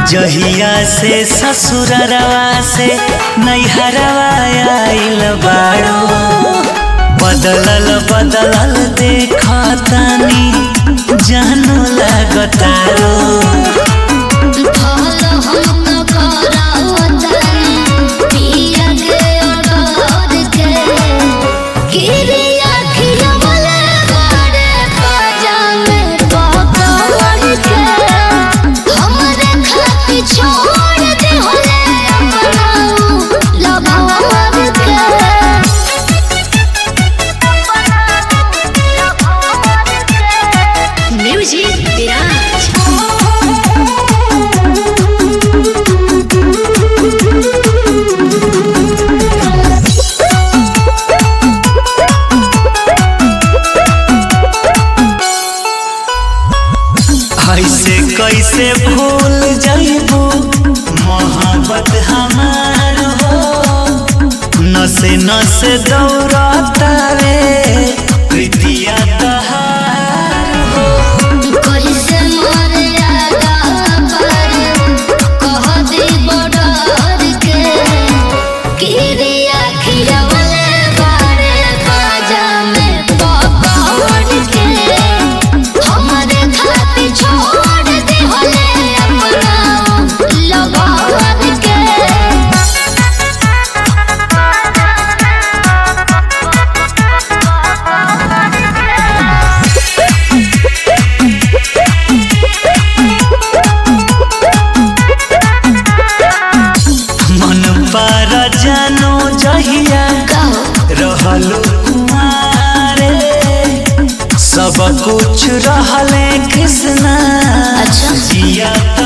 जहिया से ससुरवा से नैहरवा आइल बाड़ो बदलल बदलल देखतानी जानो लागतारो फल हम करावतनी पिया के अडोर के गिरिया खिलवले बाड़े पाजामे पकड़ के हमरे खाती छोड़ दे होले अपनाऊ लभार के म्यूजिक विराज ऐसे कैसे भूल जाइबू मोहब्बत हमार हो नसे नसे दौड़ता रे प्रीतिया तहार हो कैसे मर्यादा पर कह दी बडर के किरिया खिलवले बारे बाजा में पकड़ के हमरे खाती छोड़ दे होले अपना लगाव के मन पर जानो जहिया रहलो कुमारे सब कुछ रहले कृष्णा अच्छा। जिया